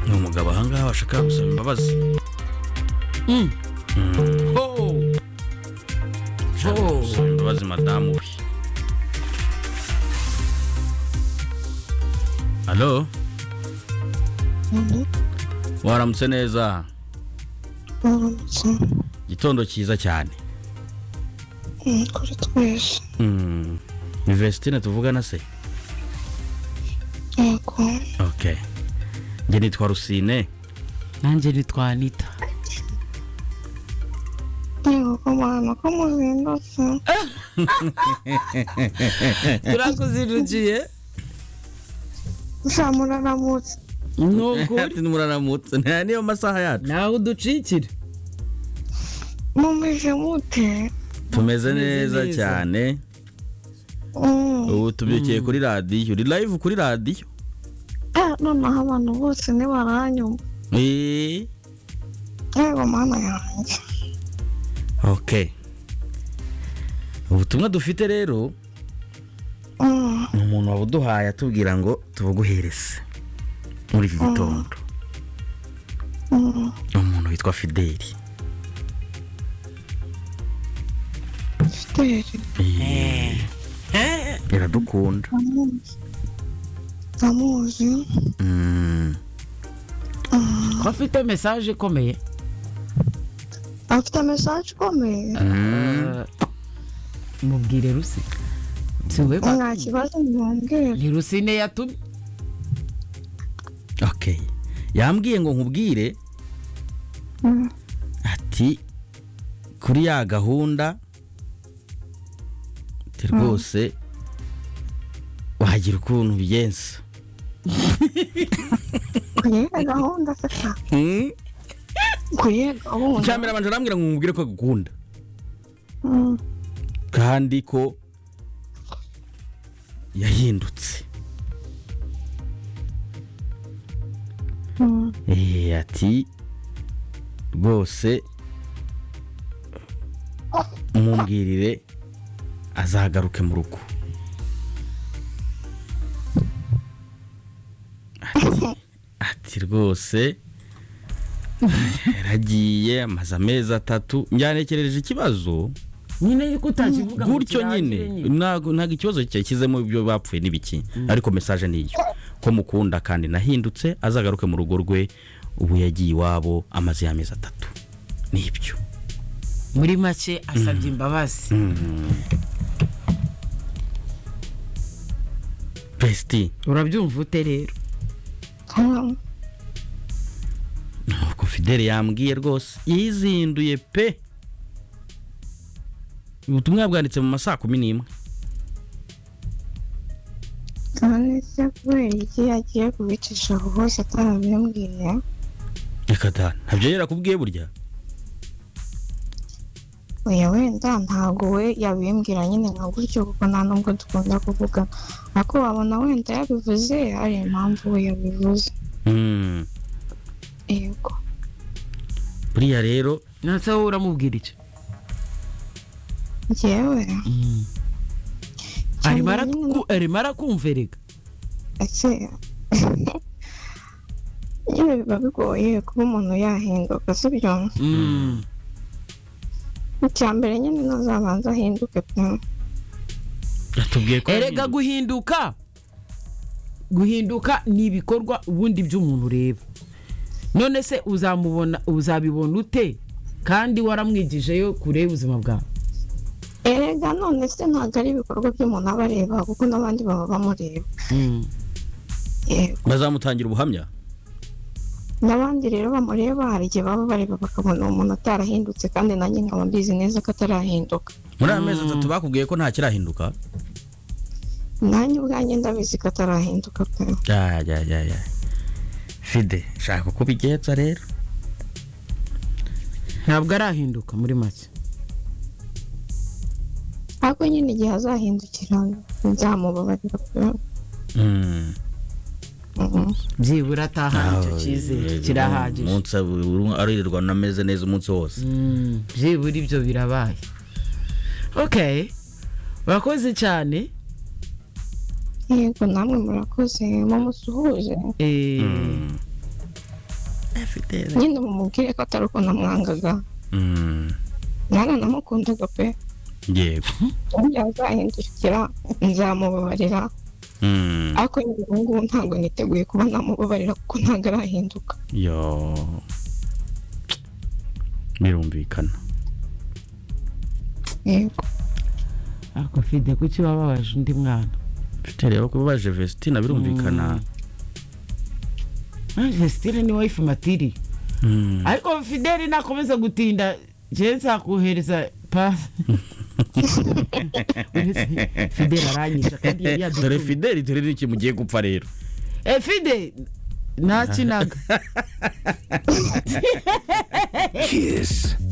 umugabo ahangaha washaka gusaba imbabazi Ushaka Oh. gusaba imbabazi madamu we halo waramutse neza gitondo cyiza cyane kuri twese Mm. ni vesitine tuvugana se yego ok njye nitwa rusine nanjye nitwa anita yego ko mwana ko muzindutse turakuzindukiye gusa muraramutse ni ukuri ati muraramutse nta niyo masaha yacu nawe uducikire mumeze mute tumeze Tumeze neza neza. cyane Mm. ubu tubyukiye kuri radiyo uri live kuri radiyo Ah, noneho abantu bose ntibaranyumva Eh, yego mana yanjye ok ubutumwa dufite rero Mm. ni umuntu wabuduhaye atubwira ngo tubuguhereze muri iki gitondo Mm. ni umuntu witwa fideli fideli Eh, iradukunda ndamuzi ndamuzi Mm. ko afite mesaje ikomeye afite mesaje ikomeye Eh, mubwire rusi si we nta kibazo mwongere ni rusine yatumye ok yambwiye ngo nkubwire ati kuri ya gahunda ati rwose wagira ukuntu ubigenza kuyera gahunda se ka kuyera gahunda icya mbere abanza arambwira ngo nkubwire ko agukunda Mm. kandi ko yahindutse Mm. Eh, ati rwose mumbwirire azagaruke mu rugo Ati- ati rwose yaragiye amaze amezi atatu njyanekereje ikibazo nyine yuko utakivuga ngo gutyo kirangire nyine ntago ntago ikibazo cyashyizemo ibyo bapfuye n'ibiki ariko mesaje ni iyo ko mukunda kandi nahindutse azagaruke mu rugo rwe ubu yagiye iwabo amaze y'amezi atatu nibyo muri make asabye imbabazi besiti urabyumva ute rero Mm. nuko fidele yambwiye rwose yizinduye pe ubutumwa yabwanditse mu ma saa kumi n'imwe nonese kubera iki yagiye kubicisha aho hose atarabimbwiye reka da ntabyo yari yarakubwiye burya oya wenda ntabwo we yabimbwira nyine nka gutyo kuko nta nubwo dukunda kuvuga ariko wabona wenda yabivuze hari impamvu we yabivuze Mm. yego buriya rero ndetse wowe uramubwira icyo njyewe cyane arimo nyine aratwu- arimo arakumverega ese nyine biba bigoye kuba umuntu yahinduka sibyo Mm. icya mbere nyine ntazabanza ahinduke pe yatubwiye ko erega yahinduye. guhinduka guhinduka ni ibikorwa ubundi by'umuntu ureba none se uzamubona uzabibona ute kandi waramwigijeyo kure y'ubuzima bwawe erega none se ntabwo ari ibikorwa by'umuntu aba areba kuko n'abandi baba bamureba yego bazamutangira ubuhamya n'abandi rero bamureba hari igihe baba bareba bakabona umuntu atarahindutse kandi nanjye nkaba mbizi neza ko atarahinduka muri aya mezi atatu bakubwiye ko nta kirahinduka nanjye ubwanjye ndabizi ko atarahinduka pe ya ya ya ya fide shaka uko ubigenza rero ntabwo arahinduka muri make ariko nyine igihe azahindukira nzamubabarira pe Mm. Mhm. byibura atahana icyo Aho, cyizere yego, kirahagije umunsi buri umwe aririrwa anameze neza umunsi wose Mm, byibura ibyo birabaye okay urakoze cyane yego namwe murakoze mumusuhuze Eh, afite nyine mumubwire ko atari uko namwangaga Mm, nanone namukundaga pe yego yazahindukira nzamubabarira Mm, ariko nyine ubu ngubu ntabwo niteguye kuba namubabarira kuko ntabwo arahinduka yo birumvikana yego ariko fide kuki wababaje undi mwana mfite rero kubabaje vesitine birumvikana Ah, vestire ni wife matiri Mm. ariko fideli nakomeza gutinda jewe nzakohereza pasi fideli aranyisha kandi yari dore yadutumye fideli dore n'iki mugiye gupfa rero Eh, fide nakinaga Kiss.